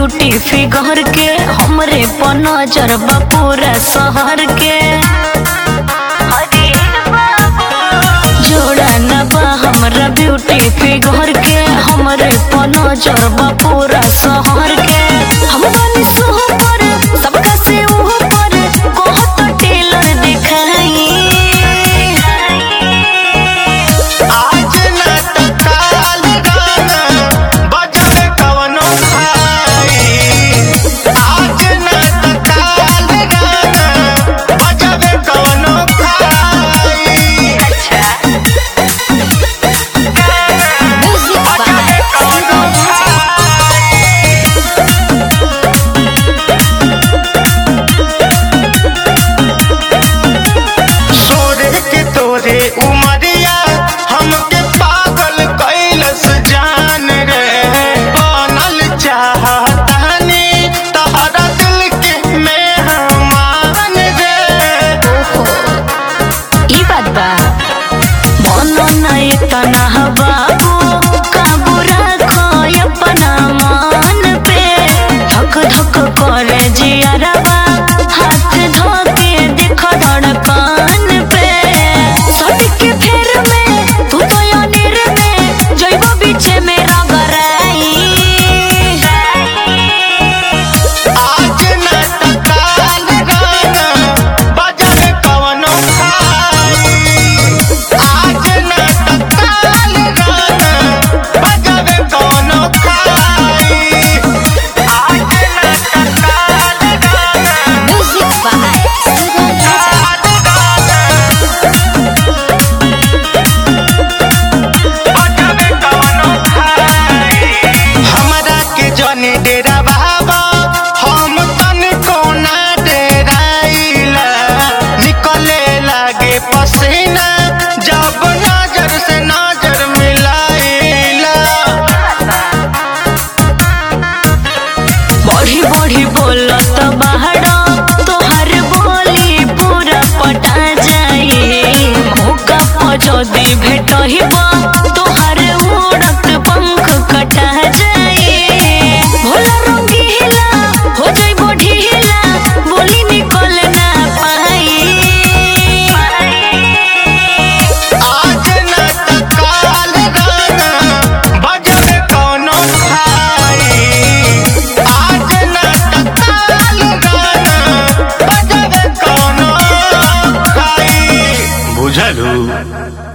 beauty figure के हमरे पर नजर बा पूरा शहर के जोड़ा न बा हमरा ब्यूटी फिगर के हमरे पर नजर बा पूरा शहर के हम बानी सुपर सबका से ऊपर बहुत टेलर दिखाई आज न त काल गाना बजबे कवनो भाई आज न त काल गाना बजबे कवनो भाई बजबे कवनो सोरे के तोरे उमरिया हमके पागल कैलस जान रे बनल चाहतानी तहरा दिल के मेहमान रे ई बात बा मनो नहीं तना बाबू काबू रखो अपना मन पे धक धक करे जियरबा हाथ धोके देखो धड़कन पे सड़क फेर में तू तो अनिर में जइबो बीचे में रगराई आज न त काल गाना बजबे कवनो भाई आज न त काल गाना बजबे कवनो भाई आज न त काल गाना म्यूजिक बाय सुगम राजा हमरा के जने डेरा बाबा हम तन कोना डेराइला निकले लागे पसीना जब नजर से नजर मिलाइला बढ़ी बढ़ी बोलत बाहर तोहर बोली पूरा पटा जाई मौका पर जदी भेटहिब तोहर उड़त पंख कटा जाई भोला रंगीला हो जाइबो ढीला बोली निकल ना पाई आज न त काल गाना बजबे कौनो भाई आज न त काल गाना बजबे कौनो भाई बुझलू